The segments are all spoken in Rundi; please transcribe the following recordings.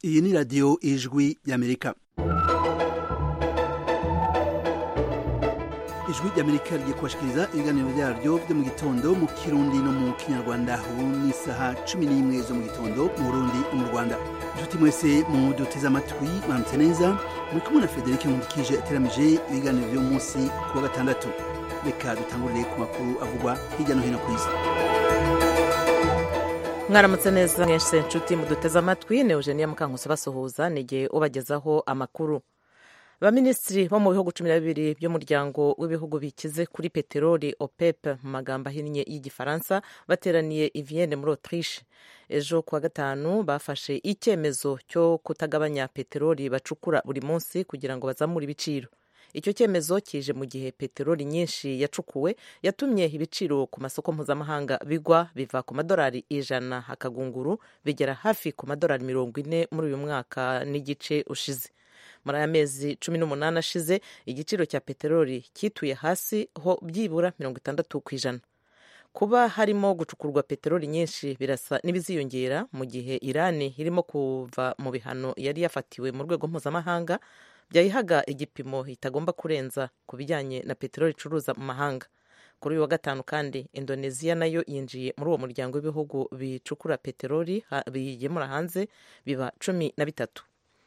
iyi ni radiyo ijwi y'amerika ijwi ry'amerika rigiye kubashikiriza ibiganiro byaryo byo mu gitondo mu kirundi no mu kinyarwanda ubu ni isaha cumi n'imwe zo mu gitondo mu burundi no mu rwanda inshuti mwese mu duteze amatwi mwaramutse neza muri kumwe na frederic nkundikije ateramije ibiganiro by'uyu munsi ku wa gatandatu reka dutangurire ku makuru avugwa hirya no hino ku isi mwaramutse neza mwese nshuti muduteze amatwi ni eugenia mukankusi basuhuza nigihe ubagezaho amakuru abaminisitiri bo mu bihugu cumi na bibiri by'umuryango w'ibihugu bikize kuri peteroli opep mu magambo ahinnye y'igifaransa bateraniye i vienne muri autriche ejo kuwa gatanu bafashe icyemezo cyo kutagabanya peteroli bacukura buri munsi kugira ngo bazamure ibiciro icyo cyemezo kije mu gihe peteroli nyinshi yacukuwe yatumye ibiciro ku masoko mpuzamahanga bigwa biva ku madolari ijana akagunguru bigera hafi ku madolari mirongo ine muri uyu mwaka n'igice ushize muri aya mezi cumi n'umunani ashize igiciro cya peteroli cyituye hasi ho byibura mirongo itandatu ku ijana kuba harimo gucukurwa peteroli nyinshi birasa n'ibiziyongera mu gihe irani irimo kuva mu bihano yari yafatiwe mu rwego mpuzamahanga byayihaga igipimo itagomba kurenza ku bijyanye na peteroli icuruza mu mahanga kuri uyu wa gatanu kandi indoneziya nayo yinjiye muri uwo muryango w'ibihugu bicukura peteroli bigemura hanze biba cumi na bitatu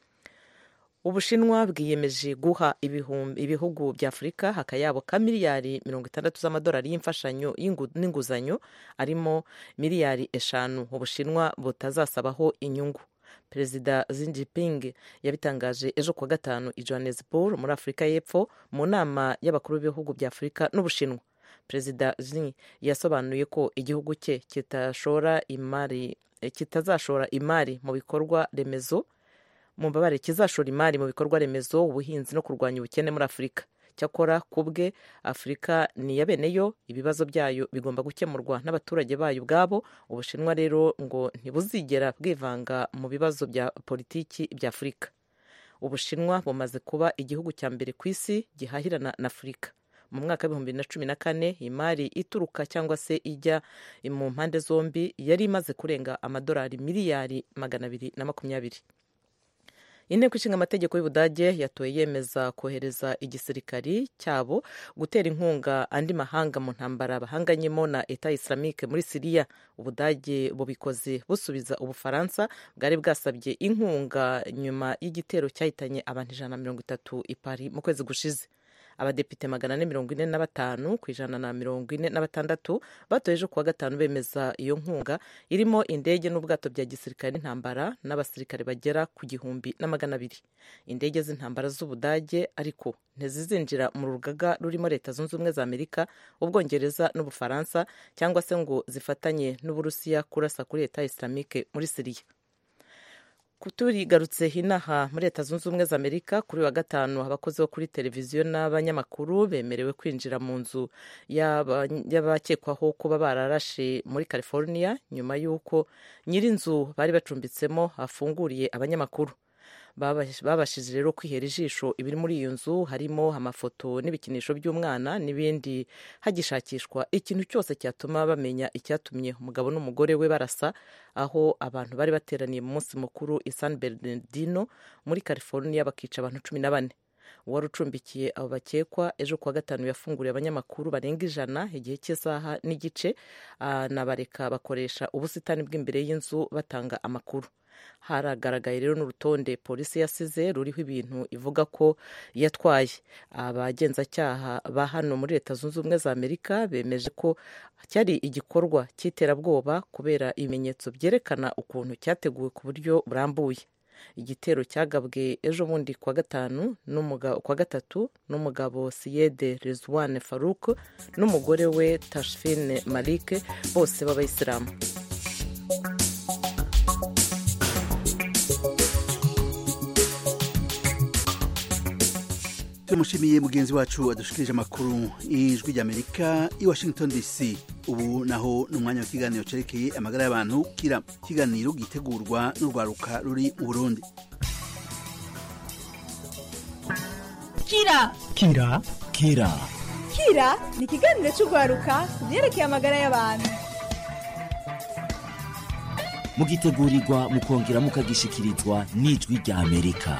ubushinwa bwiyemeje guha ibihugu bya afurika akayabo ka miliyari mirongo itandatu z'amadolari y'imfashanyo n'inguzanyo arimo miliyari eshanu ubushinwa butazasabaho inyungu perezida Xi Jinping yabitangaje ejo kuwa gatanu i Johannesburg muri afurika y'epfo mu nama y'abakuru b'ibihugu bya afurika n'ubushinwa perezida Xi yasobanuye ko igihugu cye kitashora imari kitazashora imari mu bikorwa remezo mu mbabare kizashora imari mu bikorwa remezo ubuhinzi no kurwanya ubukene muri afurika cyakora ku bwe afurika ni iya bene yo ibibazo byayo bigomba gukemurwa n'abaturage bayo ubwabo ubushinwa rero ngo ntibuzigera bwivanga mu bibazo bya politiki bya afurika ubushinwa bumaze kuba igihugu cya mbere ku isi gihahirana na afurika mu mwaka w'ibihumbi bibiri na cumi na kane imari ituruka cyangwa se ijya mu mpande zombi yari imaze kurenga amadolari miliyari magana abiri na makumyabiri inteko ishinga amategeko y'ubudage yatoye yemeza kohereza igisirikari cyabo gutera inkunga andi mahanga mu ntambara bahanganyemo na eta islamique muri siriya ubudage bubikoze busubiza ubufaransa bwari bwasabye inkunga nyuma y'igitero cyahitanye abantu ijana na mirongo itatu i Paris mu kwezi gushize abadepite magana ane mirongo ine na batanu ku ijana na mirongo ine na batandatu batoye ejo kuwa gatanu bemeza iyo nkunga irimo indege n'ubwato bya gisirikare n'intambara n'abasirikare bagera ku gihumbi na magana abiri indege z'intambara z'ubudage ariko ntizizinjira mu rugaga rurimo leta zunze ubumwe za amerika ubwongereza n'ubufaransa cyangwa se ngo zifatanye n'uburusiya kurasa kuri leta islamique muri siriya turigarutse inaha muri leta zunze ubumwe za amerika kuri wa gatanu abakozi bo kuri televiziyo n'abanyamakuru bemerewe kwinjira mu nzu y'abakekwaho kuba bararashe muri california nyuma y'uko nyir'inzu bari bacumbitsemo afunguriye abanyamakuru babashije rero kwihera ijisho ibiri muri iyo nzu harimo amafoto n'ibikinisho by'umwana n'ibindi hagishakishwa ikintu cyose cyatuma bamenya icyatumye umugabo n'umugore we barasa aho abantu bari bateraniye mu munsi mukuru i San Bernardino muri California bakica abantu cumi na bane uwari ucumbikiye abo bakekwa ejo kuwa gatanu yafunguriye abanyamakuru barenga ijana igihe cy'isaha n'igice anabareka bakoresha ubusitani bw'imbere y'inzu batanga amakuru haragaragaye rero n'urutonde polisi yasize ruriho ibintu ivuga ko yatwaye abagenzacyaha ba hano muri leta zunze ubumwe za amerika bemeje ko cyari igikorwa cy'iterabwoba kubera ibimenyetso byerekana ukuntu cyateguwe ku buryo burambuye igitero cyagabwe ejo bundi kuwa gatanu kuwa gatatu n'umugabo siyede rezwane faruk n'umugore we tashfine malike bose b'abayisilamu tumushimiye mugenzi wacu adushikirije amakuru y'ijwi ry'amerika i washington dc ubu naho ni umwanya w'ikiganiro cyerekeye amagara y'abantu kira ikiganiro gitegurwa n'urwaruka ruri mu burundi kira kira kira kira ni ikiganiro cy'urwaruka ku byerekeye amagara y'abantu mugitegurirwa mukongera mukagishikirizwa n'ijwi rya amerika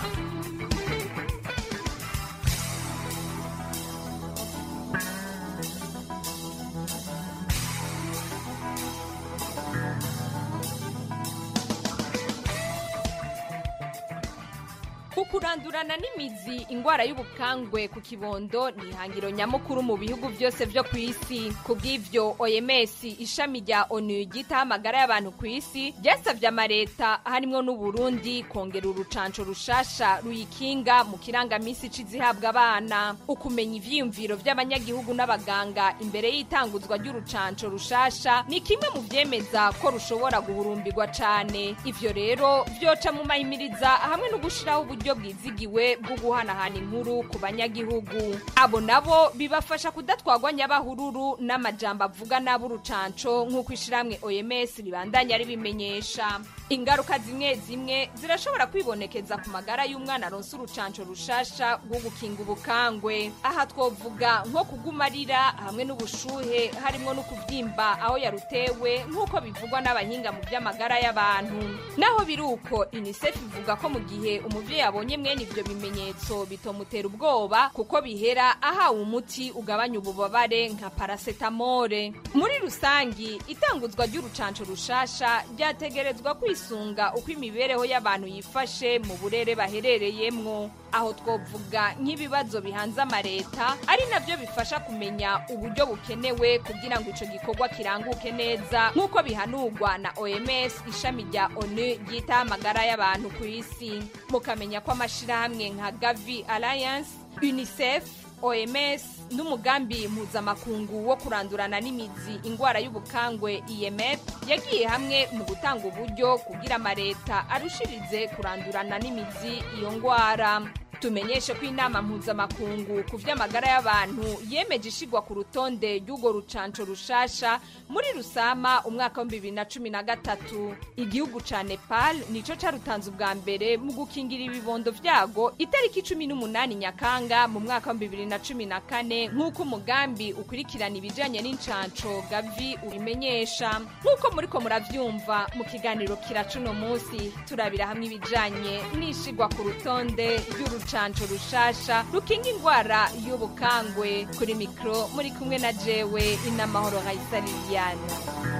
kurandurana n'imizi ingwara y'ubukangwe ku kibondo ni ihangiro nyamukuru mu bihugu byose byo ku isi ku bw'ivyo oms ishami rya onu ryitaho amagara y'abantu ku isi ryasavye amareta harimwo n'uburundi kongera urucanco rushasha ruyikinga mu kirangamisi c'izihabwa abana ukumenya ivyiyumviro vy'abanyagihugu n'abaganga imbere y'itanguzwa ry'urucanco rushasha ni kimwe mu vyemeza ko rushobora guhurumbirwa cane ivyo rero vyoca mu mahimiriza hamwe no gushiraho uburyo bwizigiwe bwo guhanahana inkuru ku banyagihugu abo nabo bibafasha kudatwagwa nyabahururu n'amajambo avuga nabi urucanco nk'uko ishiramwe oms ribandanya ribimenyesha ingaruka zimwe zimwe zirashobora kwibonekeza ku magara y'umwana aronse urucanco rushasha rwo gukinga ubukangwe aha twovuga nko kuguma arira hamwe n'ubushuhe harimwo no kuvyimba aho yarutewe nk'uko bivugwa n'abahinga mu vy'amagara y'abantu naho biri uko unicef ivuga ko mu gihe umuvyeyi abonye mwene ivyo bimenyetso bitomutera ubwoba kuko bihera ahawe umuti ugabanya ububabare nka parasetamole muri rusangi itanguzwa ry'urucanco rushasha ryategerezwa kwisunga uko imibereho y'abantu yifashe mu burere baherereyemwo aho twovuga nk'ibibazo bihanze amareta ari navyo bifasha kumenya uburyo bukenewe kugira ngo ico gikorwa kiranguke neza nk'uko bihanurwa na oms ishami rya onu ryitaho amagara y'abantu ku isi mukamenya ko amashirahamwe nka gavi alliance unicef oms n'umugambi mpuzamakungu wo kurandurana n'imizi ingwara y'ubukangwe imf yagiye hamwe mu gutanga uburyo kugira amareta arushirize kurandurana n'imizi iyo ngwara tumenyeshe ko inama mpuzamakungu ku vy'amagara y'abantu yemeje ishigwa ku rutonde ry'urwo rucanco rushasha muri rusama umwaka wa bibiri na cumi na gatatu igihugu ca nepal nico carutanze ubwa mbere mu gukingira ibibondo vyago itariki cumi n'umunani nyakanga mu mwaka wa bibiri na cumi na kane nk'uko umugambi ukurikirana ibijanye n'incanco gavi ubimenyesha nk'uko muriko muravyumva mu kiganiro kiracuno musi turabira hamwe ibijanye n'ishigwa ku rutonde ry'urucanco urucanco rushasha rukinga ingwara y'ubukangwe kuri mikro muri kumwe na jewe inamahoro raisa liliane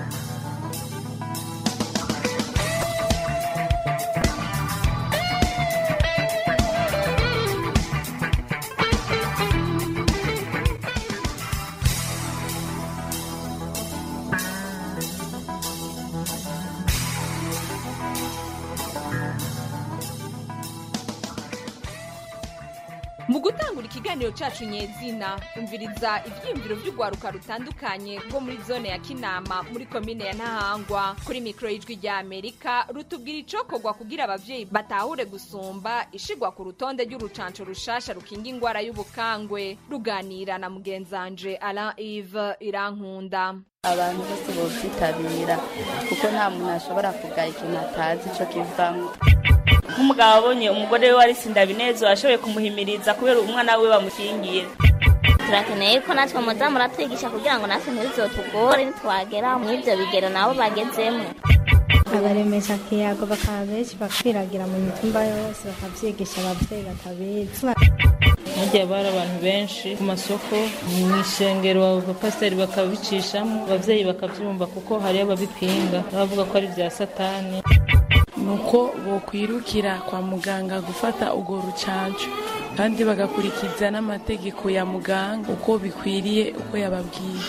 mu gutangura ikiganiro cacu nyezina umviriza ivyiyumviro vy'urwaruka rutandukanye rwo muri zone ya kinama muri komine ya ntahangwa kuri mikoro y'ijwi rya amerika rutubwira icokorwa kugira abavyeyi batahure gusumba ishigwa ku rutonde ry'urucanco rushasha rukinga ingwara y'ubukangwe ruganira na mugenzanje alain ive irankunda abantu bose bovyitabira kuko nta muntu ashobora kugaya ikintu atazi ico kivamwo nk'umugabo abonye umugore we wari sindabinezero ashoboye kumuhimiriza kubera umwana we bamukingiye turakeneye ko natwe muza muratwigisha kugira ngo natwe ntibizotugore nitwagera mw'ivyo bigero nabo bagezemo abaremesha kiyago bakaba benshi bakwiragira mu mitumba yose bakavyigisha abavyeyi batabizi hagiye bari abantu benshi ku masoko mu ishengero abapasiteri bakabicishamo abavyeyi bakavyumva kuko hariyo ababipinga bavuga ko ari vya satani nuko bokwirukira kwa muganga gufata urwo rucanco kandi bagakurikiza n'amategeko ya muganga uko bikwiriye uko yababwiye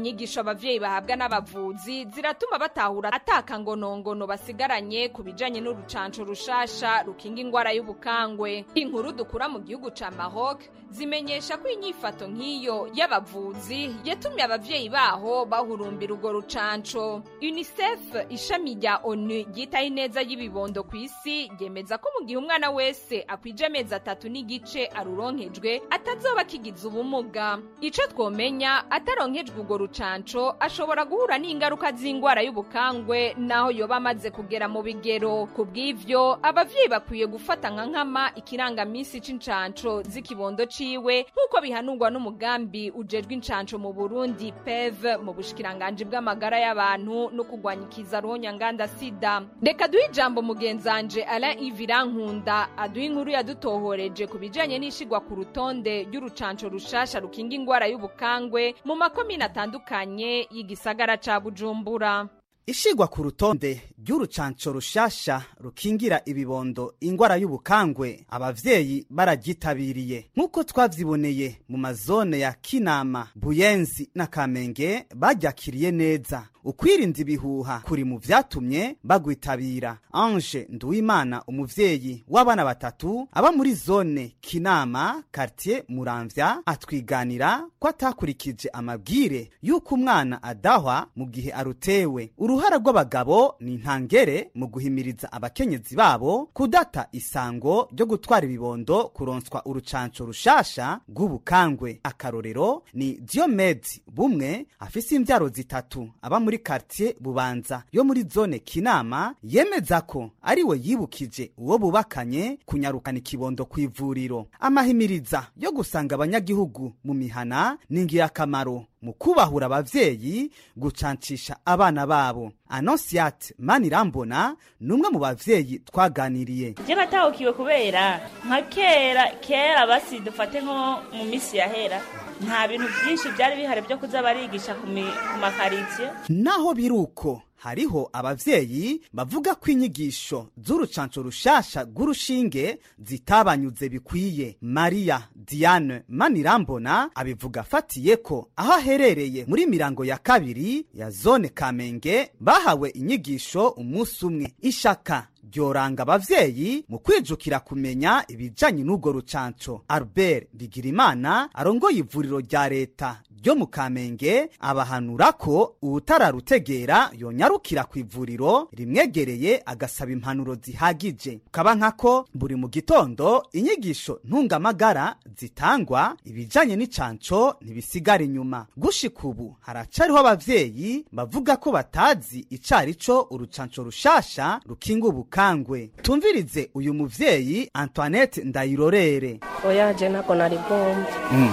inyigisho abavyeyi bahabwa n'abavuzi ziratuma batahura atakangonongono basigaranye ku bijanye n'urucanco rushasha rukinga ingwara y'ubukangwe inkuru dukura mu gihugu ca Maroc zimenyesha ko inyifato nk'iyo y'abavuzi yatumye abavyeyi baho bahurumbira urwo rucanco UNICEF ishami rya ONU ryitaho ineza y'ibibondo ku isi ryemeza ko mu gihe umwana wese akwije amezi atatu n'igice aruronkejwe atazoba akigize ubumuga ico twomenya ataronkejwe urwo rucanco ashobora guhura n'ingaruka z'ingwara y'ubukangwe naho yoba amaze kugera mu bigero ku bw'ivyo abavyeyi bakwiye gufata nka nkama ikirangamisi c'incanco z'ikibondo ciwe nk'uko bihanurwa n'umugambi ujejwe incanco mu burundi pev mu bushikiranganji bw'amagara y'abantu no kurwanya ikiza ruhonyanganda sida reka duhe ijambo mugenzanje alain ivirankunda aduha inkuru yadutohoreje ku bijanye n'ishigwa ku rutonde ry'urucanco rushasha rukinga ingwara y'ubukangwe mu makomine atandukanye y'igisagara ca bujumbura ishigwa ku rutonde ry'urucanco rushasha rukingira ibibondo ingwara y'ubukangwe abavyeyi bararyitabiriye nk'uko twavyiboneye mu mazone ya kinama buyenzi na kamenge baryakiriye neza ukwirinda ibihuha kuri mu vyatumye bagwitabira ange nduwimana umuvyeyi w'abana batatu aba muri zone kinama kartier muramvya atwiganira ko atakurikije amabwire y'uko umwana adahwa mu gihe arutewe uruhara rw'abagabo ni ntangere mu guhimiriza abakenyezi babo kudata isango ryo gutwara ibibondo kuronswa urucanco rushasha rw'ubukangwe akarorero ni diomedi bumwe afise imvyaro zitatu aba muri kartier bubanza yo muri zone kinama yemeza ko ari we yibukije uwo bubakanye kunyarukana ikibondo ku ivuriro amahimiriza yo gusanga abanyagihugu mu mihana ni ingirakamaro mu kubahura abavyeyi gucancisha abana babo anosiate manirambona ni umwe mu bavyeyi twaganiriye je natahukiwe kubera nka kera kera basi dufate nko mu misi yahera nta bintu byinshi byari bihari byo kuza barigisha ku mi- ku makaritsiye naho biruko hariho abavyeyi bavuga ko inyigisho z'urucanco rushasha rw'urushinge zitabanyuze bikwiye mariya diane manirambona abivuga afatiye ko aho aherereye muri mirango ya kabiri ya zone kamenge bahawe inyigisho umunsi umwe ishaka ryoranga abavyeyi mu kwijukira kumenya ibijanye n'urwo rucanco albert bigirimana arongoye ivuriro rya leta ryo mu kamenge abahanura ko uwutararutegera yonyarukira ku ivuriro rimwegereye agasaba impanuro zihagije kaba nkako buri mu gitondo inyigisho ntungamagara zitangwa ibijanye n'icanco ntibisigara inyuma gushika ubu haracariho abavyeyi bavuga ko batazi icari co urucanco rushasha rukinga ubukangwe tumvirize uyu muvyeyi antoinette ndayirorere oya je ntabwo nari bwumve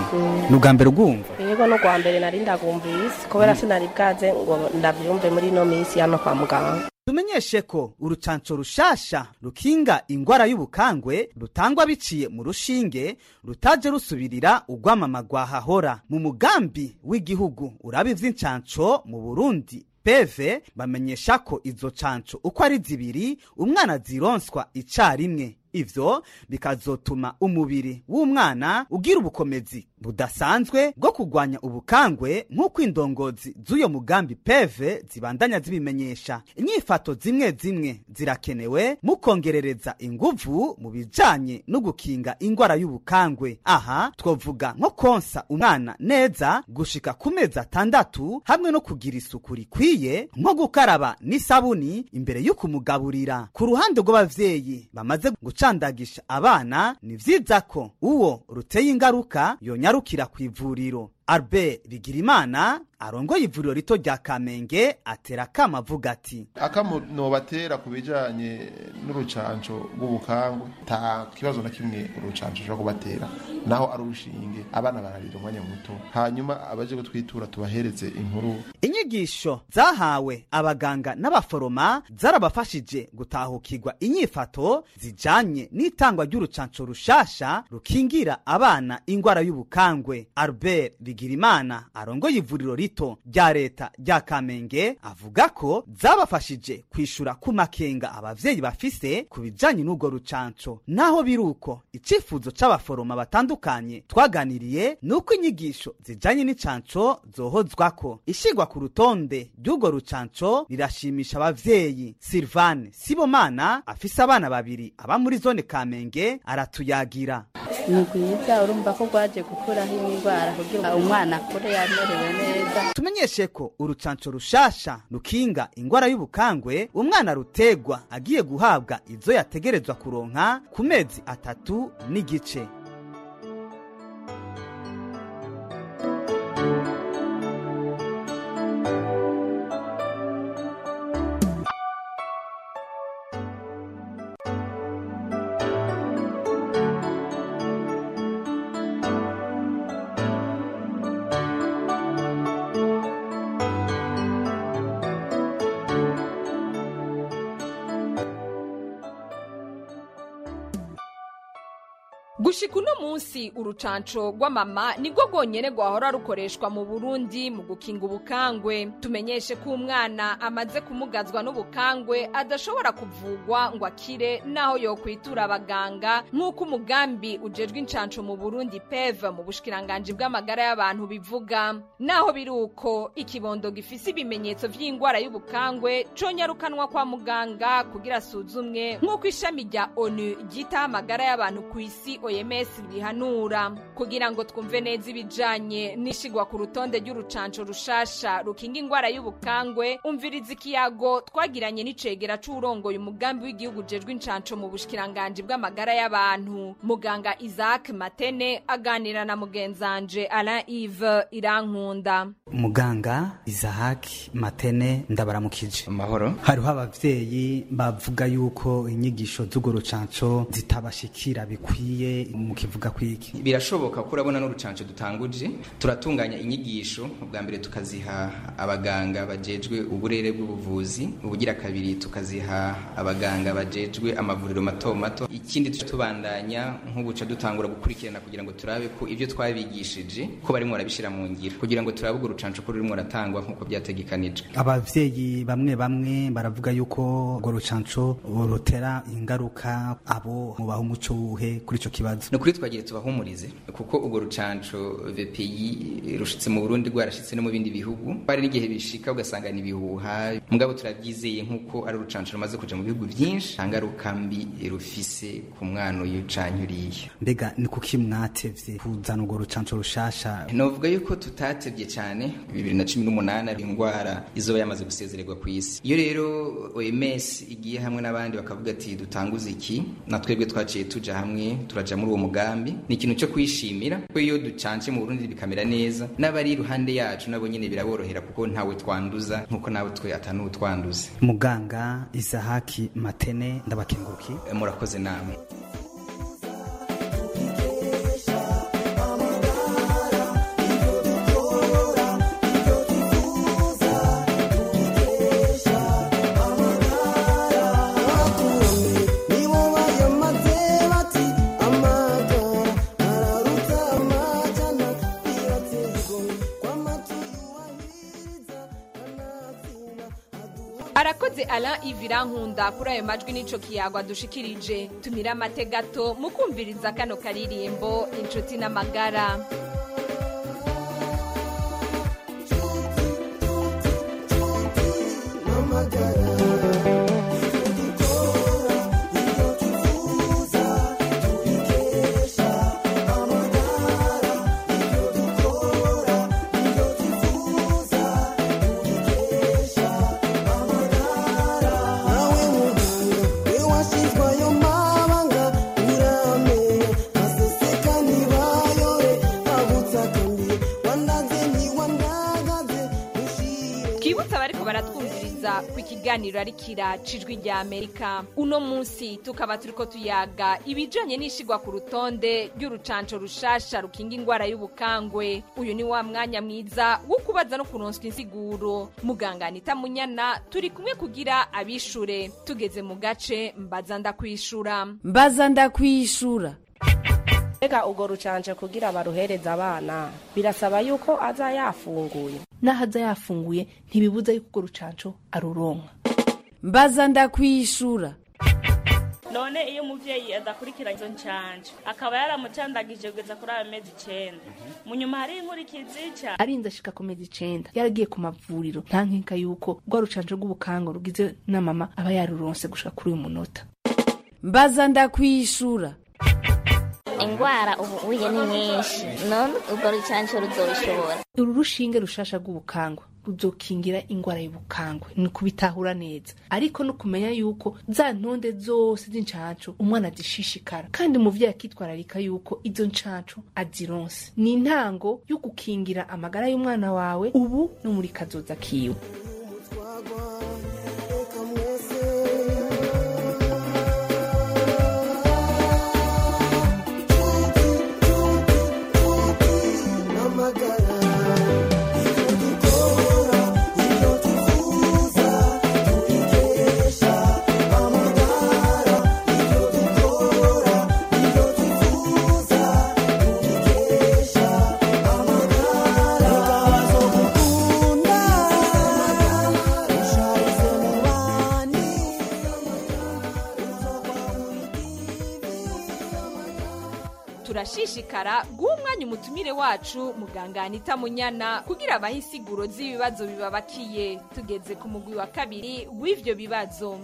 ni ubwa mbere ugwumva yego no kwa mbere nari ndagumvise kubera sinari bwaze ngo ndabyumve muri ino minsi hano kwa muganga tumenyeshe ko urucanco rushasha rukinga ingwara y'ubukangwe rutangwa biciye mu rushinge rutaje rusubirira urwamama rwahahora mu mugambi w'igihugu uraba ivy'incanco mu burundi peve bamenyesha ko izo canco uko ari zibiri umwana zironswa icarimwe ivyo bikazotuma umubiri w'umwana ugira ubukomezi budasanzwe bwo kurwanya ubukangwe nk'uko indongozi z'uyo mugambi peve zibandanya zibimenyesha inyifato zimwe zimwe zirakenewe mu kongerereza inguvu mu bijanye no gukinga ingwara y'ubukangwe aha twovuga nko konsa umwana neza gushika ku mezi atandatu hamwe no kugira isuku rikwiye nko gukaraba n'isabuni imbere yo kumugaburira ku ruhande rw'abavyeyi bamaze gucandagisha abana ni vyiza ko uwo ruteye ingaruka yonyarukira ku ivuriro albert bigirimana arongoye ivuriro rito rya kamenge atera akama avuga ati akamo nobatera ku bijanye n'urucanco rw'ubukangwe nta kibazo na kimwe urucanco ushobora kubatera naho ari urushinge abana bararira umwanya muto hanyuma abaje gutwitura tubahereze inkuru inyigisho zahawe abaganga n'abaforoma zarabafashije gutahukirwa inyifato zijanye n'itangwa ry'urucanco rushasha rukingira abana ingwara y'ubukangwe albert bigirimana arongoye ivuriro rito rya leta rya kamenge avuga ko zabafashije kwishura ku makenga abavyeyi bafise ku bijanye n'urwo rucanco naho biri uko icifuzo c'abaforoma batandukanye twaganiriye ni uko inyigisho zijanye n'icanco zohozwako ishigwa ku rutonde ry'urwo rucanco rirashimisha abavyeyi silvane sibomana afise abana babiri aba muri zone kamenge aratuyagira ni rwiza urumva ko rwaje gukuraho indwara kugira umwana akure yamerewe neza tumenyeshe ko urucanco rushasha rukinga ingwara y'ubukangwe umwana rutegwa agiye guhabwa izo yategerezwa kuronka ku mezi atatu n'igice gushika uno munsi urucanco rw'amama nirwo rwonyene rwahora rukoreshwa mu burundi mu gukinga ubukangwe tumenyeshe ko umwana amaze kumugazwa n'ubukangwe adashobora kuvugwa ngo akire naho yokwitura abaganga nk'uko umugambi ujejwe incanco mu burundi pev mu bushikiranganji bw'amagara y'abantu bivuga naho biri uko ikibondo gifise ibimenyetso vy'ingwara y'ubukangwe conyarukanwa kwa muganga kugira asuzumwe nk'uko ishami rya onu ryitaho amagara y'abantu ku isi oms rihanura kugira ngo twumve neza ibijanye n'ishigwa ku rutonde ry'urucanco rushasha rukinga ingwara y'ubukangwe umviriza ikiyago twagiranye n'icegera c'uwurongoye umugambi w'igihugu ujejwe incanco mu bushikiranganji bw'amagara y'abantu muganga isaac matene aganira na mugenzanje alain ive irankunda muganga izahaki matene ndabaramukije amahoro hariho abavyeyi bavuga yuko inyigisho z'urwo rucanco zitabashikira bikwiye mukivuga kwiki birashoboka ko urabona n'urucanco dutanguje turatunganya inyigisho ubwa mbere tukaziha abaganga bajejwe uburere bw'ubuvuzi ubugira kabiri tukaziha abaganga bajejwe amavuriro mato mato ikindi tuca tubandanya nk'ubuca dutangura gukurikirana kugira ngo turabe ko ibyo twabigishije ko barimo barabishira mu ngiro kugira ngo turabe urwo rucanco ko rurimo ratangwa nk'uko byategekanijwe abavyeyi bamwe bamwe baravuga yuko urwo rucanco rutera ingaruka abo mubaha umuco wuhe kuri ico kibazo ni ukuri twagiye tubahumurize kuko urwo rucanco VPI rushitse mu Burundi rwarashitse no mu bindi bihugu bari n'igihe bishika ugasanga ni ibihuha mugabo turabyizeye nk'uko ari urucanco rumaze kuja mu bihugu byinshi nta ngaruka mbi rufise ku mwana uyu canke uriya mbega ni kuki mwatevye kuzana urwo rucanco rushasha novuga yuko tutatevye cyane bibiri na cumi n'umunani ari indwara izoba yamaze gusezererwa ku isi iyo rero OMS igiye hamwe n'abandi bakavuga ati dutanguze iki na twebwe twaciye tuja hamwe turaja muri uwo mugambi ni ikintu cyo kwishimira ko iyo ducanje mu Burundi bikamera neza n'abari iruhande yacu nabo nyene biraborohera kuko ntawe twanduza nkuko nawe twe atanuwe twanduza muganga isahaki matene ndabakenguruki murakoze namwe arakoze alain ivira nkunda kuri ayo majwi n'ico kiyagwa dushikirije tumira amate gato mu kumviriza kano karirimbo inshuti n'amagara twibutse abariko baratwumviriza ku ikiganiro ari kira cijwi rya amerika uno munsi tukaba turiko tuyaga ibijanye n'ishigwa ku rutonde ry'urucanco rushasha rukinga ingwara y'ubukangwe uyu ni wa mwanya mwiza wo kubaza no kuronswa insiguro muganga anita munyana turi kumwe kugira abishure tugeze mu gace mbaza ndakwishura mbaza ndakwishura mbega urwo rucanje kugira baruhereza abana birasaba yuko aza yafunguye n'aho aza yafunguye ntibibuza yuko urwo rucanco aruronka mbaza ndakwishura none iyo umuvyeyi adakurikira izo ncanje akaba yaramucandagije kugeza kuri ayo mezi icenda mu nyuma hari inkurikizi ca arinze ashika ku mezi icenda yaragiye ku mavuriro nta nkinka yuko rwa rucanco rw'ubukango rugize na mama aba yaruronse gushika kuri uyu munota mbaza ndakwishura ingwara ubu uye ni nyinshi none urwo rucanco ruzobishobora uru rushinge rushasha rw'ubukangwe ruzokingira ingwara y'ubukangwe ni kubitahura neza ariko no kumenya yuko za ntonde zose z'incanco umwana azishishikara kandi umuvyeyi akitwararika yuko izo ncanco azironse ni intango yo gukingira amagara y'umwana wawe ubu no muri kazoza kiwe turashishikara guha umwanya umutumire wacu muganga anita munyana kugira abahe insiguro z'ibibazo bibabakiye tugeze ku mugwi wa kabiri w'ivyo bibazo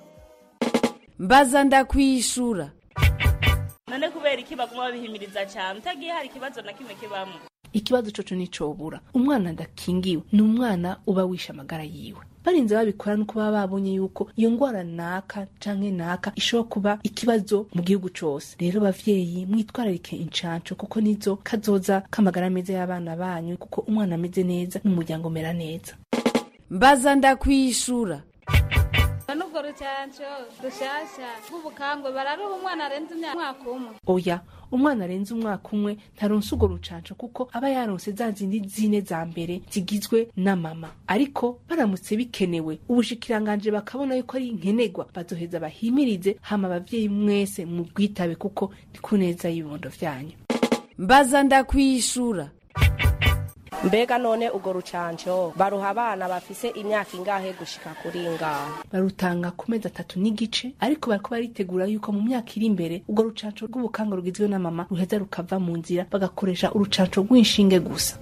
mbaza ndakwishura none kubera iki baguma babihimiriza cyane utagiye hari ikibazo na kimwe kibamo ikibazo coco nicobura umwana adakingiwe ni umwana uba wishe amagara yiwe barinze babikora nuko baba babonye yuko iyo ngwara naka canke naka ishobora kuba ikibazo mu gihugu cose rero bavyeyi mwitwararike incanco kuko nizo kazoza k'amagara meza y'abana banyu kuko umwana ameze neza n'umuryango umera neza mbaza ndakwishura n'ubwo rucanco rushasha rw'ubukangwe bararuha umwana arenze umwaka umwe oya umwana arenze umwaka umwe ntaronse urwo rucanco kuko aba yaronse za zindi zine za mbere zigizwe na mama ariko baramutse bikenewe ubushikiranganje bakabona yuko ari nkenerwa bazoheza bahimirize hama abavyeyi mwese mu bwitabe kuko ni ku neza y'ibibondo vyanyu mbaza ndakwishura mbega none urwo rucanco baruha abana bafise imyaka ingahe gushika kuri ngaho barutanga ku mezi atatu n'igice ariko bariko baritegura yuko mu myaka iri imbere urwo rucanco rw'ubukanga rugizwe na mama ruheza rukava mu nzira bagakoresha urucanco rw'inshinge gusa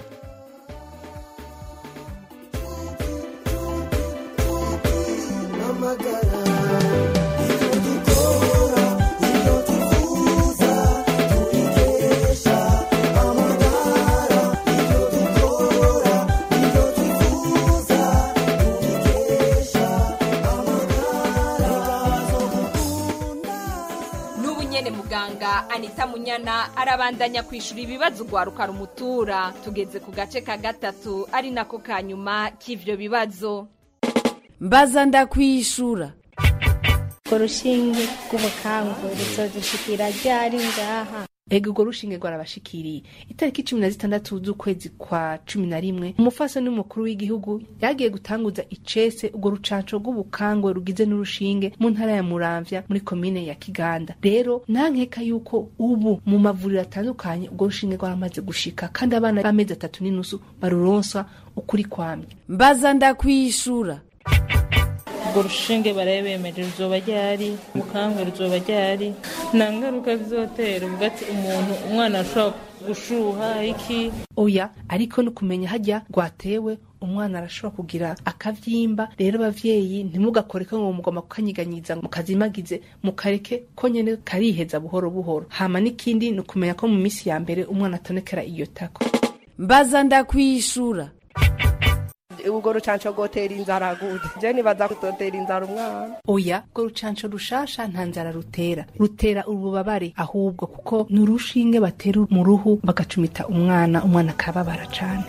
n'ubu nyene muganga anita munyana arabandanya kwishura ibibazo ugwaruka rumutura tugeze ku gace ka gatatu ari nako ka nyuma k'ivyo bibazo mbaza ndakwishura urwo rushinge rw'ubukangwe ruzodushikira ryari ngaha ega urwo rushinge rwarabashikiriye itariki cumi na zitandatu z'ukwezi kwa cumi na rimwe umufasoni w'umukuru w'igihugu yagiye gutanguza icese urwo rucanco rw'ubukangwe rugize n'urushinge mu ntara ya muramvya muri komine ya kiganda rero nta nkeka yuko ubu mu mavuriro atandukanye urwo rushinge rwaramaze gushika kandi abana b'amezi atatu n'inusu baruronswa ukuri kwamye mbaza ndakwishura urwo rushinge barabemeje ruzoba ryari ubukangwe ruzoba ryari nta ngaruka bizotera ubwo ati umuntu umwana ashobora gushuha iki oya ariko no kumenya hajya rwatewe umwana arashobora kugira akavyimba rero abavyeyi ntimugakore ko ngo mugomba kukanyiganyiza ngo mukazimagize mukareke ko nyene kariheza buhoro buhoro hama n'ikindi ni ukumenya ko mu minsi ya mbere umwana atonekera iyo tako mbaza ndakwishura urwo rucanco rwotera inzara gute je nibaza kutotera inzara umwana oya urwo rucanco rushasha nta nzara rutera rutera ububabare ahubwo kuko ni urushinge batera mu ruhu bagacumita umwana umwana akababara cane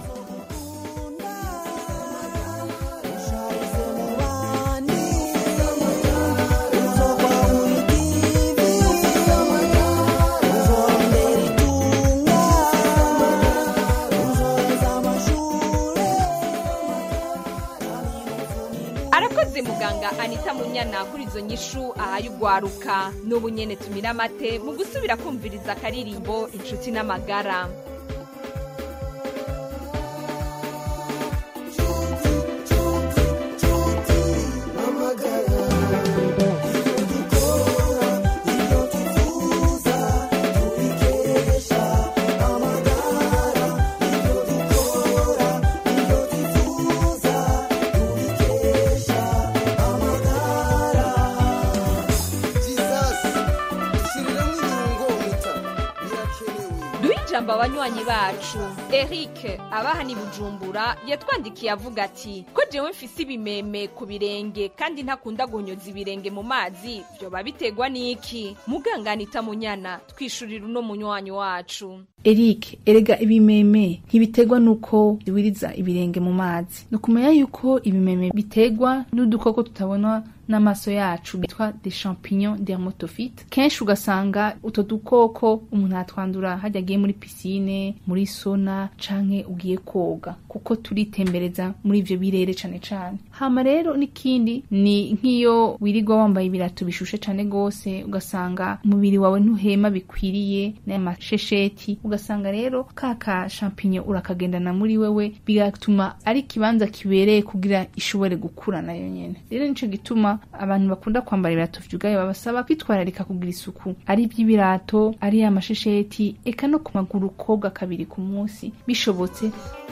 arakoze muganga anita munyana kuri izo nyishu ahaye ugwaruka n'ubu nyene tumira amate mu gusubira kumviriza akaririmbo inshuti n'amagara duhe ijambo abanywanyi bacu eric abaha ni bujumbura yatwandikiye avuga ati ko jewe mfise ibimeme ku birenge kandi ntakunda guhonyoza ibirenge mu mazi vyoba biterwa n'iki muganganita munyana twishurira uno munywanyi wacu Eric erega ibimeme ntibiterwa nuko biwiriza ibirenge mu mazi ni ukumenya yuko ibimeme biterwa n'udukoko tutabonwa n'amaso yacu bitwa des champignons dermatophytes kenshi ugasanga utwo dukoko umuntu atwandura hajya agiye muri pisine muri sona canke ugiye koga kuko turitembereza muri ivyo birere cane cane hama rero n'ikindi ni nk'iyo wirirwa wambaye ibirato bishushe cane gose ugasanga umubiri wawe ntuhema bikwiriye n'amashesheti ugasanga rero ka ka champignon urakagendana muri wewe bigatuma ari ikibanza kibereye kugira ishobore gukura nayo nyene rero nico gituma abantu bakunda kwambara ibirato vyugaye babasaba kwitwararika kugira isuku ari ivy'ibirato ari amashesheti eka no ku maguru koga kabiri ku munsi bishobotse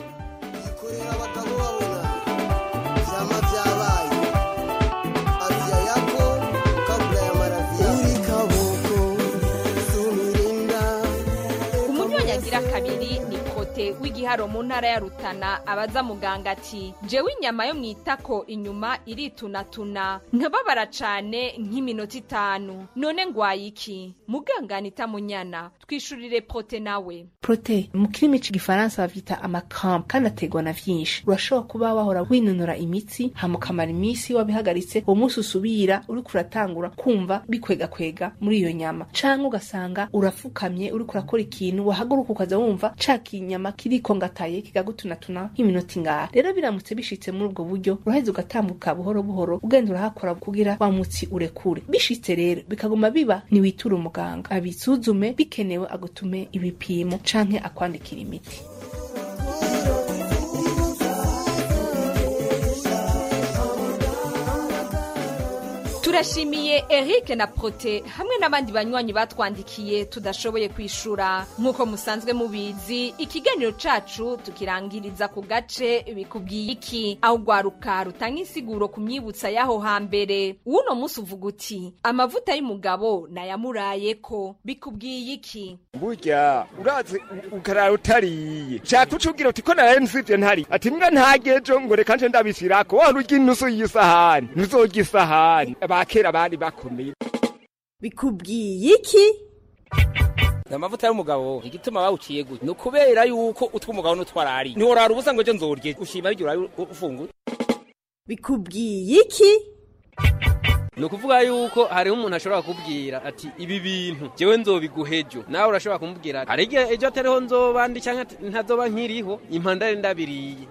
umunywanyi agira kabiri ni kote w'igiharo mu ntara ya rutana abaza muganga ati jewe inyama yo mu itako inyuma iritunatuna nkababara cane nk'iminota itanu none ngwaye iki muganga anita munyana twishurire prote nawe prote mu kirimi c'igifaransa bavyita amacramp kandi aterwa na vyinshi urashobora kuba wahora winonora imitsi hama ukamara iminsi wabihagaritse uwo munsi usubira uriko uratangura kumva bikwegakwega muri iyo nyama canke ugasanga urafukamye uriko urakora ikintu wahaguruka ukaza wumva ca kinyama kiriko ngataye kikagutunatuna nk'iminota ingahe rero biramutse bishitse muri ubwo buryo uraheza ugatambuka buhoro buhoro ugenda urahakora kugira wa mutsi urekure bishitse rero bikaguma biba ntiwitura umuganga abisuzume bikenewe agutume ibipimo canke akwandikira imiti turashimiye eric na prote hamwe n'abandi banywanyi batwandikiye tudashoboye kwishura nk'uko musanzwe mubizi ikiganiro cacu tukirangiriza ku gace bikubwiye iki aho ugwaruka rutanga insiguro ku myibutsa y'aho hambere uno munsi uvuga uti amavuta y'umugabo nayamurayeko bikubwiye iki burya urazi ukarara utariye shaka ucubwira uti ko naraye nsivye ntari ati mbwa ntagejo ngo reka nje ndabishirako wahora urya inusu y'isahani ntuzorya isahani abakera bari bakomeye bikubwiye iki amavuta y'umugabo igituma bawuciye gutya ni ukubera yuko utwa umugabo n'utwarari ntiworara ubusa ngo ejo nzorye ushima biryo urabe ufunguye bikubwiye iki ni ukuvuga yuko hariho umuntu ashobora kubwira ati ibi bintu jewe nzobiguha ejo nawe urashobora kumubwira ati hari igihe ejo atariho nzoba ndi cyangwa ntazoba nkiriho impandare ndabiriye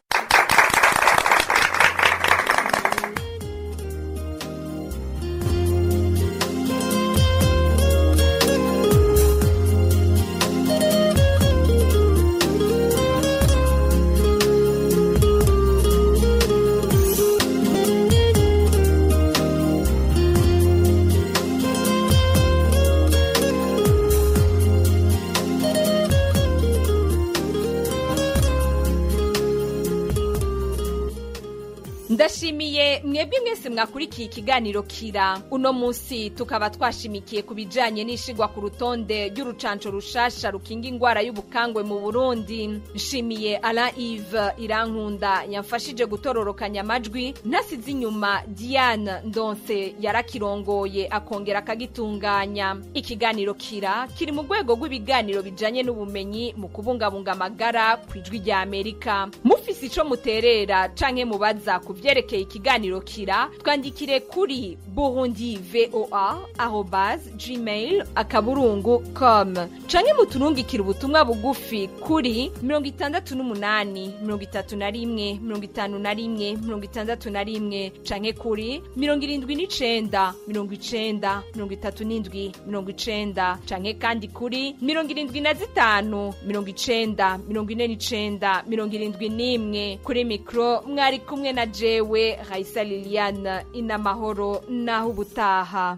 ndashimiye mwebwe mwese mwakurikiye ikiganiro kira uno munsi tukaba twashimikiye ku bijanye n'ishigwa ku rutonde ry'urucanco rushasha rukinga ingwara y'ubukangwe mu burundi nshimiye alain ive irankunda yamfashije gutororokanya amajwi ntasize inyuma diane ndonse yarakirongoye akongera akagitunganya ikiganiro kira kiri mu rwego rw'ibiganiro bijanye n'ubumenyi mu kubungabunga amagara ku ijwi rya amerika mufise mufise ico muterera canke mubaza ku vyerekeye ikiganiro kira twandikire kuri burundi voa arobas gmail akaburungu com canke muturungikire ubutumwa bugufi kuri mirongo itandatu n'umunani mirongo itatu na rimwe mirongo itanu na rimwe mirongo itandatu na rimwe canke kuri mirongo irindwi n'icenda mirongo icenda mirongo itatu n'indwi mirongo icenda canke kandi kuri mirongo irindwi na zitanu mirongo icenda mirongo ine n'icenda mirongo irindwi n'imwe kuri mikro mwari kumwe na jewe raisa liliane inamahoro naho ubutaha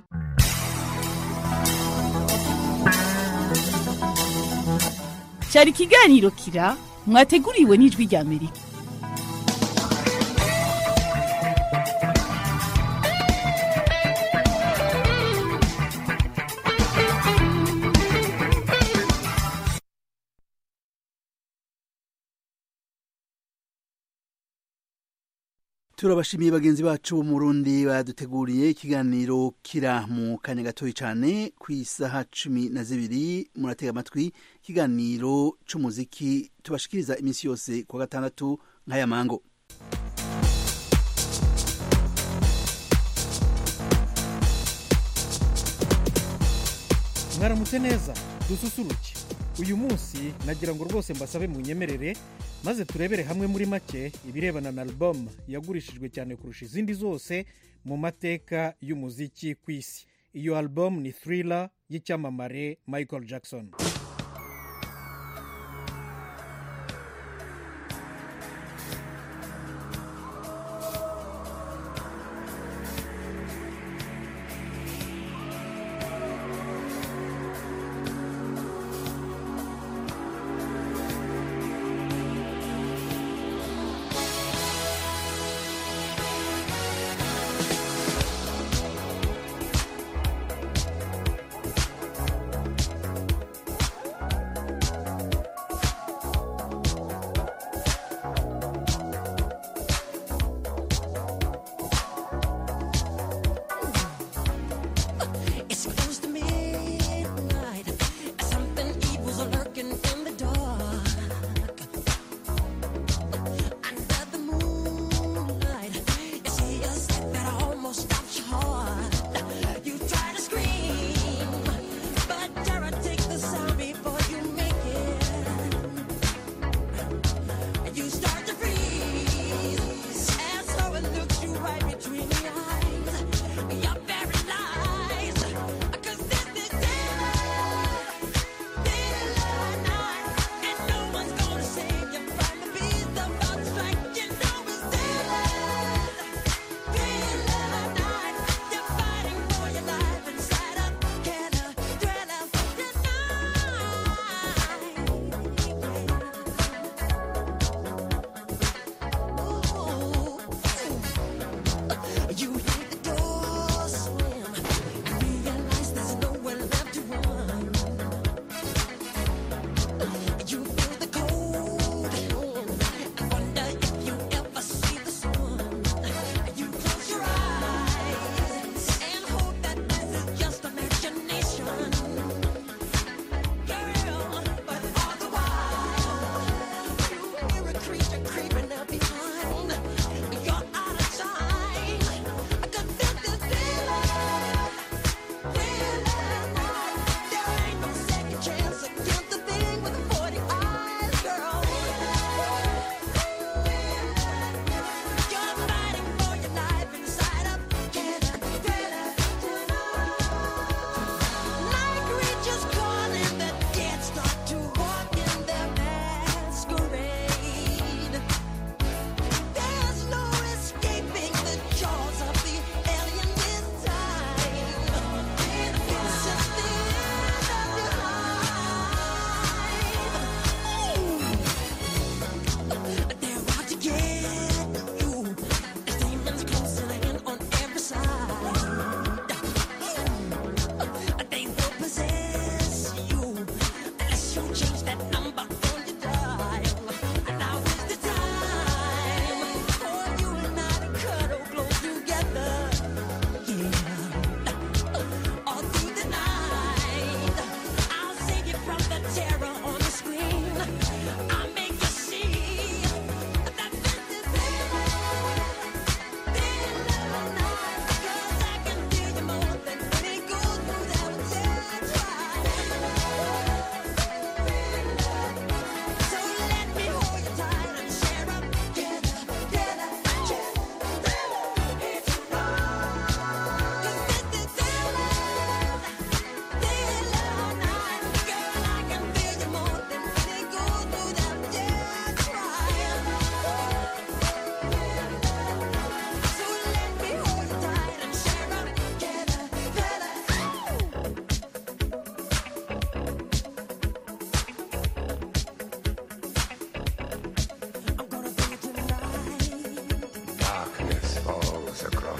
cyari ikiganiro kira mwateguriwe n'ijwi rya amerika turabashimiye bagenzi bacu bo mu Burundi baduteguriye ikiganiro kira mu kanya gatoya cyane ku isaha cumi na zibiri muratega amatwi ikiganiro c'umuziki tubashikiriza iminsi yose ku wa gatandatu nk'aya mango mwaramutse neza dususuruke uyu munsi nagira ngo rwose mbasabe munyemerere maze turebere hamwe muri make ibirebana na album yagurishijwe cyane kurusha izindi zose mu mateka y'umuziki ku isi iyo album ni thriller y'icyamamare michael jackson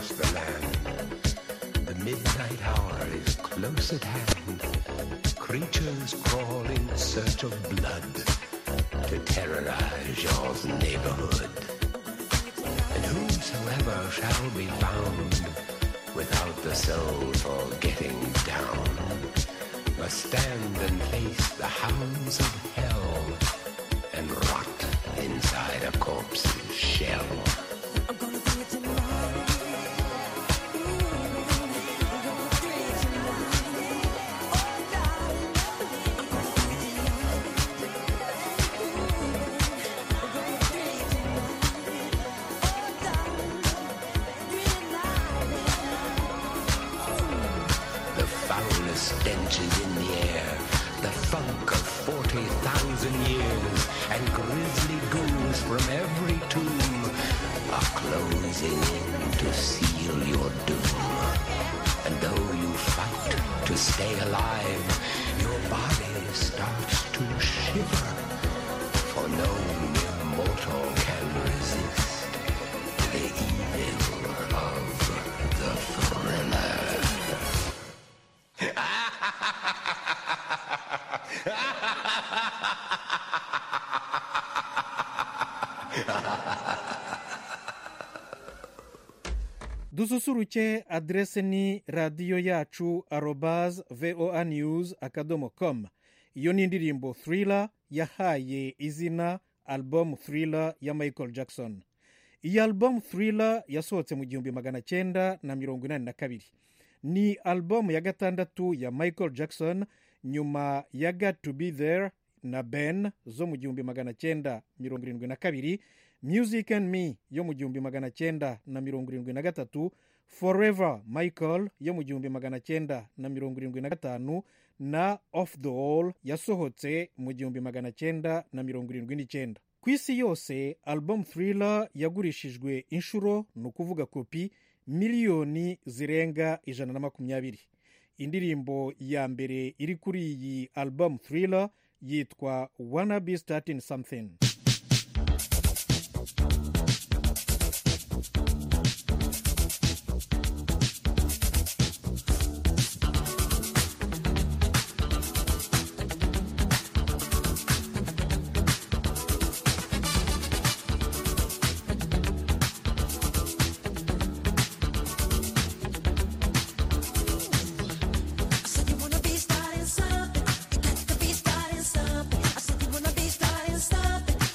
across the land. The midnight hour is close at hand. Creatures crawl in search of blood to terrorize your neighborhood. And whosoever shall be found without the soul for getting down must stand and face the hounds of hell and rot inside a corpse's shell. The foulest stench is in the air, the funk of 40,000 years, and grisly ghouls from every tomb are closing in to seal your doom. And though you fight to stay alive, your body starts to shiver, for no mere mortal can resist the evil of the thriller. dususuruke aderese ni radiyo yacu arobaz voa news akadomo com iyo ni indirimbo thriller yahaye izina album thriller ya michael jackson iyi album thriller yasohotse mu gihumbi magana cyenda na mirongo inani na kabiri ni album ya gatandatu ya michael jackson nyuma ya got to be there na ben zo mu gihumbi magana cyenda mirongo irindwi na kabiri music and me yo mu gihumbi magana cyenda na mirongo irindwi na gatatu forever michael yo mu gihumbi magana cyenda na mirongo irindwi na gatanu na off the wall yasohotse mu gihumbi magana cyenda na mirongo irindwi n'icyenda ku isi yose album thriller yagurishijwe inshuro ni ukuvuga kopi miliyoni zirenga ijana na makumyabiri indirimbo ya mbere iri kuri iyi album thriller yitwa wanna be starting something I said you wanna be starting something. You got to be starting something. I said you wanna be starting something.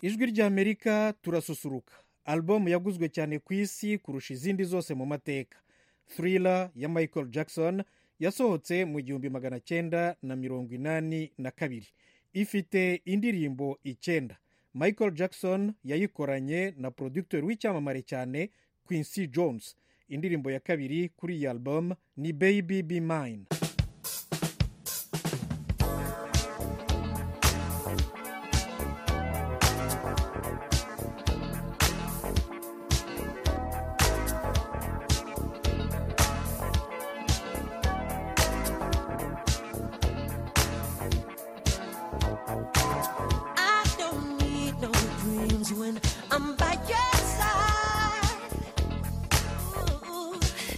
ijwi ry'amerika turasusuruka alubumu yaguzwe cyane ku isi kurusha izindi zose mu mateka thriller ya michael jackson yasohotse mu gihumbi magana cyenda na mirongo inani na kabiri ifite indirimbo icyenda michael jackson yayikoranye na producteur w'icyamamare cyane quincy jones indirimbo ya kabiri kuri iyi album ni baby be mine I don't need no dreams when I'm by your side. Ooh.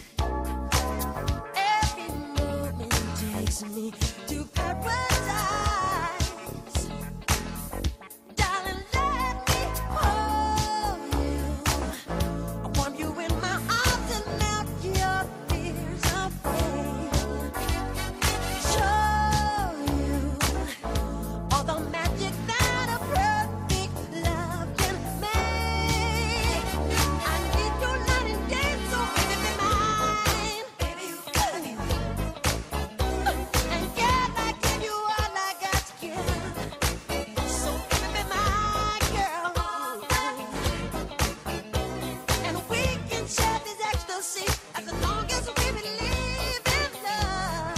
Every moment takes me to paradise. Darling, let me hold you. I warm you in my arms and melt your fears away. Show you all the magic that a perfect love can make. I need you night and day, so baby be mine. Baby, you gotta be And girl, I give you all I got to give. So baby be my girl. And we can share this ecstasy as long as we believe in love.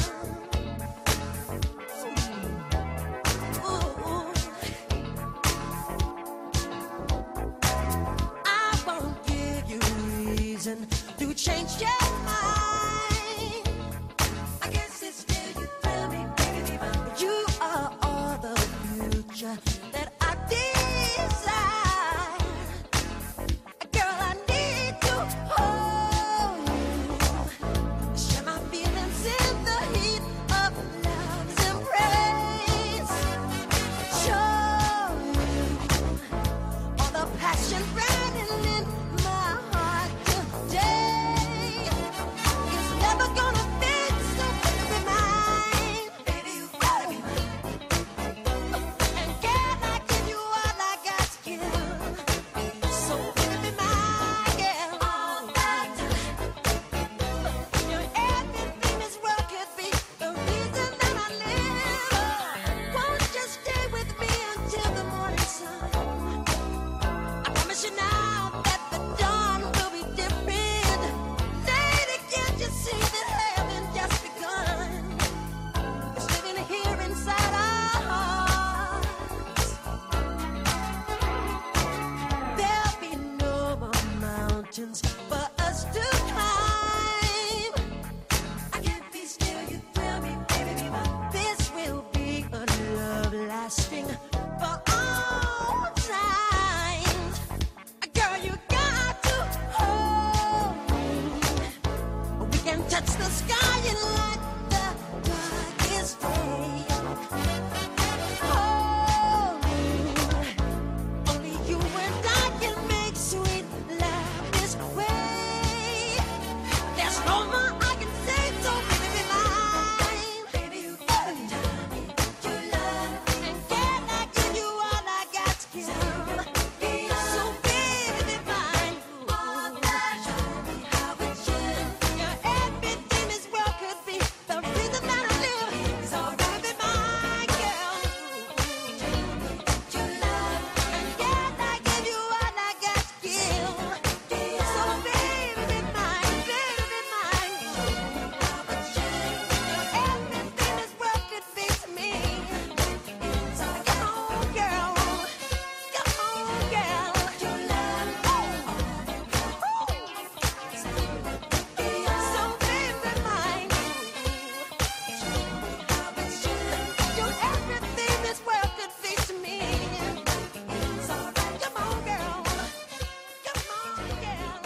I won't give you reason to change your mind. I guess it's still you thrill me, baby. You are all the future that I desire. Girl, I need to hold you. Share my feelings in the heat of love's embrace. Show you all the passion burning in my heart today. It's never gonna fade, so baby mine. Baby, you gotta be mine. And can I give you all I got to give? So baby, my girl, all that You're everything this world could be. The reason that I live. Won't you stay with me until the morning sun? I promise you now that the dawn will be different. Lady, can't you see that heaven just begun? It's living here inside our hearts. There'll be no more mountains for us to climb. I can't be still, you thrill me, baby. This will be a love lasting for all time. Girl, you got to hold me. We can touch the sky and light the darkest day. Hold me. Only you and I can make sweet love this way. There's no more I can say, so baby be mine. Baby, you gotta tell me you love, and can I give you all I got to give? So baby be mine. All that show me how it should. You're everything this world could be. The reason that I live. So baby be my girl. You love, and can I give you all I got to give? So baby be mine, baby be mine. Everything this world could be to me. So come on, girl. Come on, girl. You love, So baby mine. You're everything this world could be to me. So come on, girl. Come on, girl.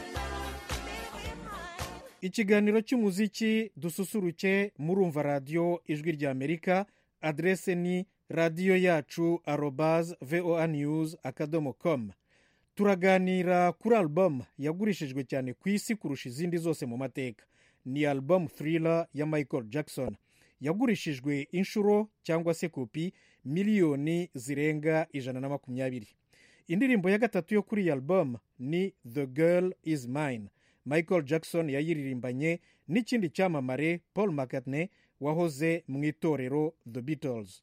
ikiganiro cy'umuziki dususuruke murumva radiyo ijwi ry'amerika aderese ni radiyo yacu arobaz voa news akadomo com turaganira kuri alubumu yagurishijwe cyane ku isi kurusha izindi zose mu mateka ni alubumu thriller ya michael jackson yagurishijwe inshuro cyangwa se kopi miliyoni zirenga ijana na makumyabiri indirimbo ya gatatu yo kuri iyi album ni the girl is mine michael jackson yayiririmbanye n'ikindi cyamamare paul mccartney wahoze mu itorero the beatles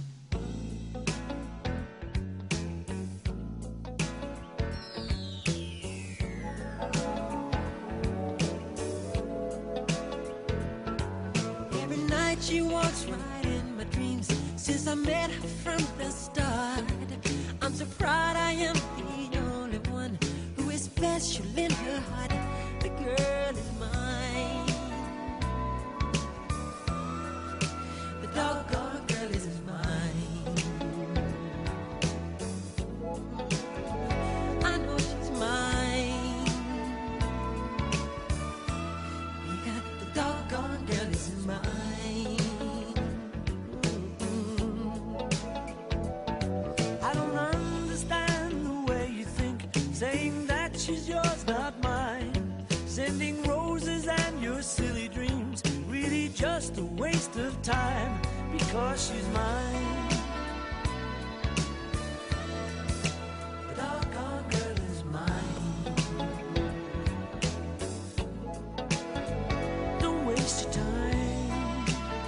Every night she walks right in my dreams since I met her from the start. I'm so proud I am the only one who is special in her heart. The girl is mine. The doggone girl is mine. I know she's mine. Because the doggone girl is mine. I don't understand the way you think, saying that she's yours, not mine. Sending roses and your silly dreams, really just a waste of time because she's mine. The doggone girl is mine. Don't waste your time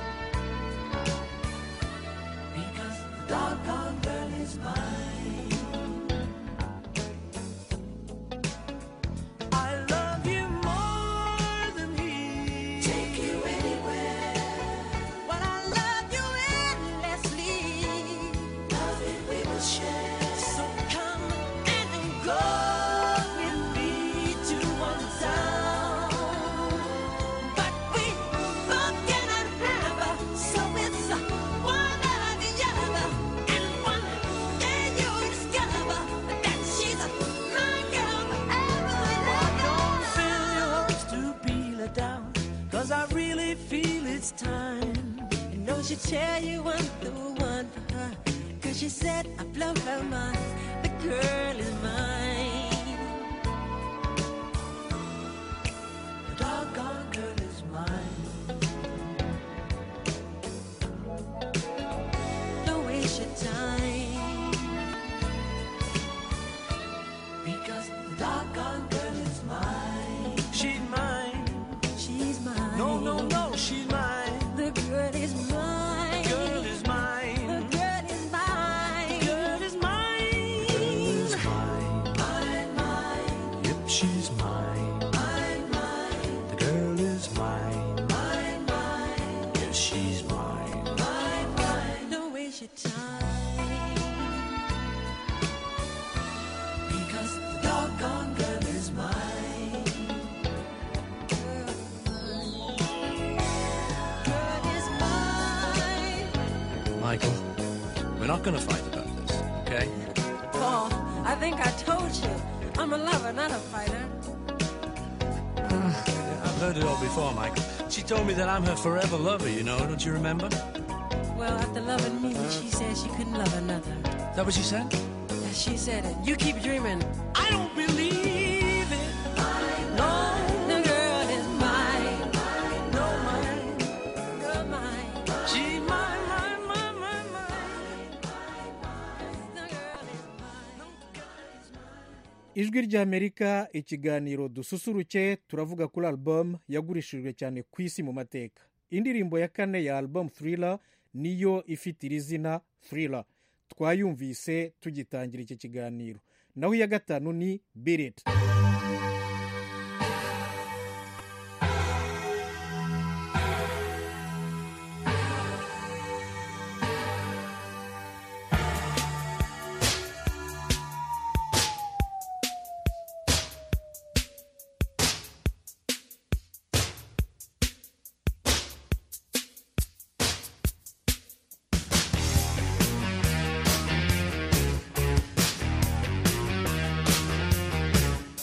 because the doggone girl is mine. I love you more than he. Take you anywhere. But I love you endlessly. Love it we will share. So come and go with me to one town. But we both cannot have, so it's one or the other. And one day you'll discover that she's my girl forever. Don't fill your hopes to be let down, cause I really feel it's time. And don't she tell you I'm the one for her? Cause she said I blow her mind. The girl is mine. The doggone girl is mine. Don't waste your time. Because the doggone girl is mine. She's mine. She's mine. No, no, no, she's mine. The girl is mine. Girl is mine. The girl is mine. Girl is mine. Girl is mine. Mine, mine. Yep, she's mine. Mine, mine. The girl is mine. Mine, mine. Yes, she's mine. Mine, mine. Don't waste your time. Because the doggone girl is mine. Girl is mine. Michael, we're not going to fight about this, okay? Paul, I think I told you. I'm a lover, not a fighter. I've heard it all before, Michael. She told me that I'm her forever lover, you know, don't you remember? Well, after loving me, she said she couldn't love another. Is that what she said? Yeah, she said it. You keep dreaming. I don't believe it. No. The girl is mine. No, mine. You're mine. She's mine, mine, mine, mine, mine. ijwi ry'amerika ikiganiro dususuruke turavuga kuri album yagurishijwe cyane ku isi mu mateka indirimbo ya kane ya album thriller niyo ifite iri zina thriller twayumvise tugitangira iki kiganiro naho iya gatanu ni birit Thank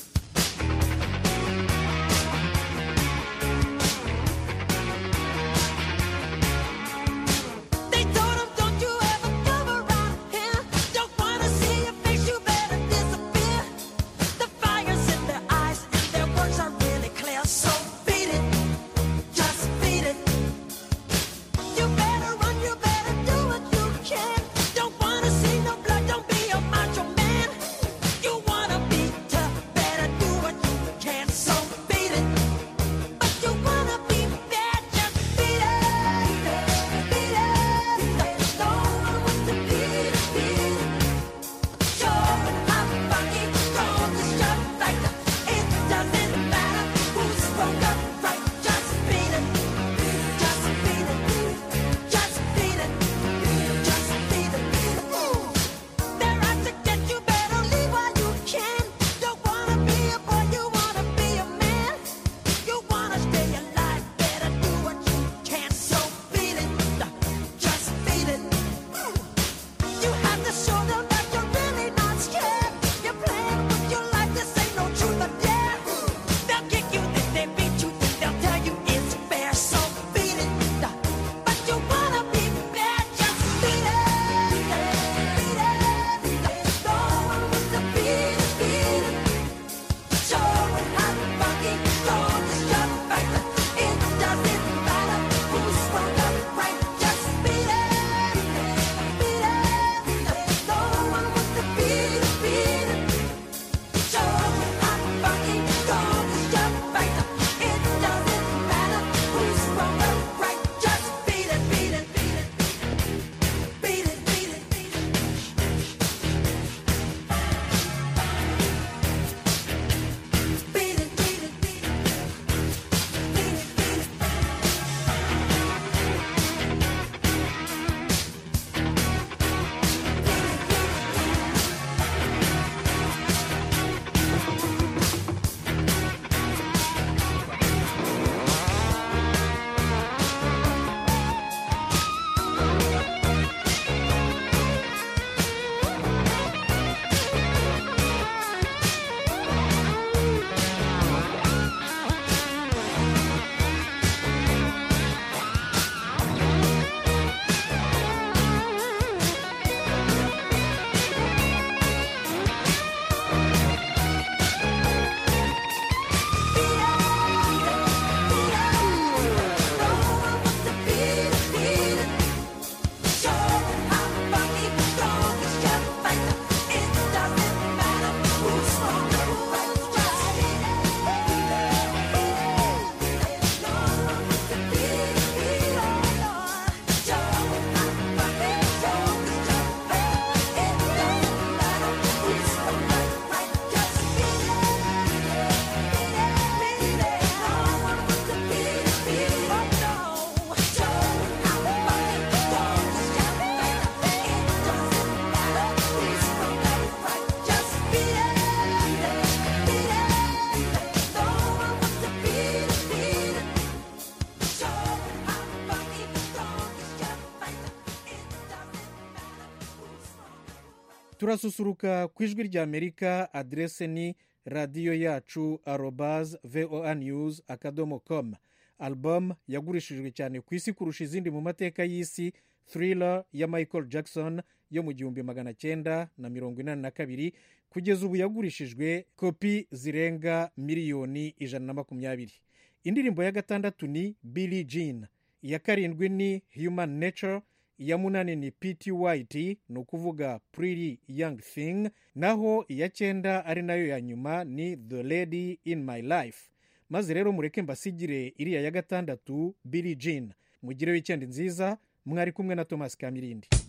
turasusuruka ku ijwi rya amerika aderese ni radiyo yacu arobaz voa news akadomo com album yagurishijwe cyane ku isi kurusha izindi mu mateka y'isi thriller ya michael jackson yo mu gihumbi magana cyenda na mirongo inani na kabiri kugeza ubu yagurishijwe kopi zirenga miliyoni ijana na makumyabiri indirimbo ya gatandatu ni billy jean iya karindwi ni human nature iya munani ni pt white ni ukuvuga pretty young thing naho iya cyenda ari nayo ya nyuma ni the lady in my life maze rero mureke mbasigire iriya ya gatandatu billy jean mugire wikendi nziza mwari kumwe na thomas kamirindi